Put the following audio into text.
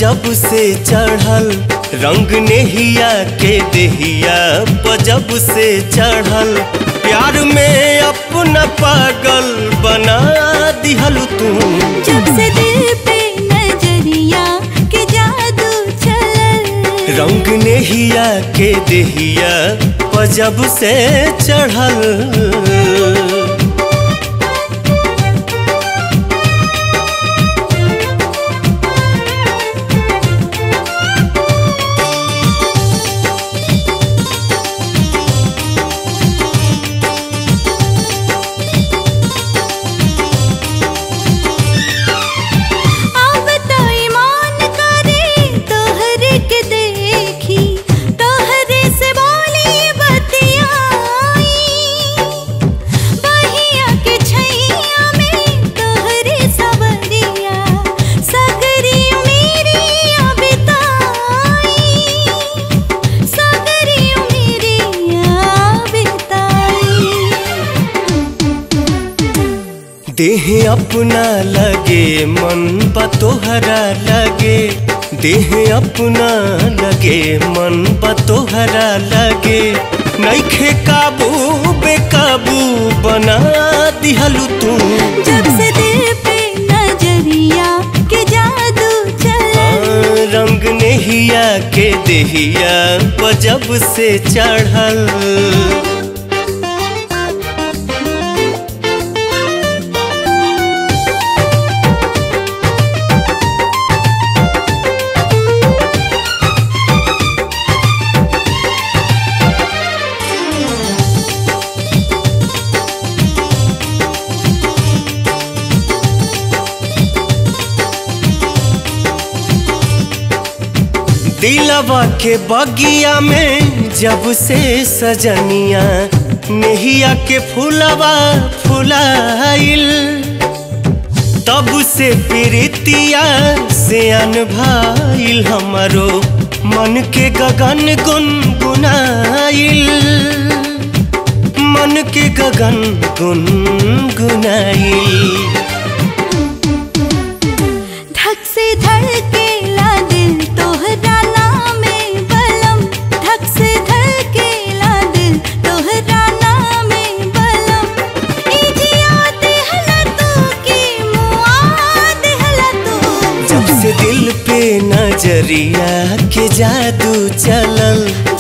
पजब से चढ़ल रंग नेहिया के देहिया पजब से चढ़ल प्यार में अपना पागल बना दिहल तू जब से दिल पे नजरिया के जादू चलल रंग नेहिया के देहिया पजब से चढ़ल अब तो ईमान करे तोहरे के देखी तोहरे से बोली बतियाई बहिया के छैया में तोहरे सबरिया सगरी मेरी बिताई सगरी मेरी बिताई देह अपना लगे मन बा तोहरा लगे देह अपना लगे मन बा तोहरा लगे नैखे काबू बेकाबू बना दिहलू तू जब से दिल पे नजरिया के जादू चला हाँ, रंग नेहिया के देहिया पजब से चढ़ल दिलवा के बगिया में जब से सजनिया नेहिया के फूलवा फुलाइल तब से प्रीतिया से अनभाइल हमारो मन के गगन गुनगुनाइल मन के गगन गुनगुनाइल धक से धड़केला दिल तोहरा नामे बलम धक से धड़केला दिल तोहरा नामे बलम ई जियात हला तू की मुआद हला तू जब से दिल पे नजरिया के जादू चलल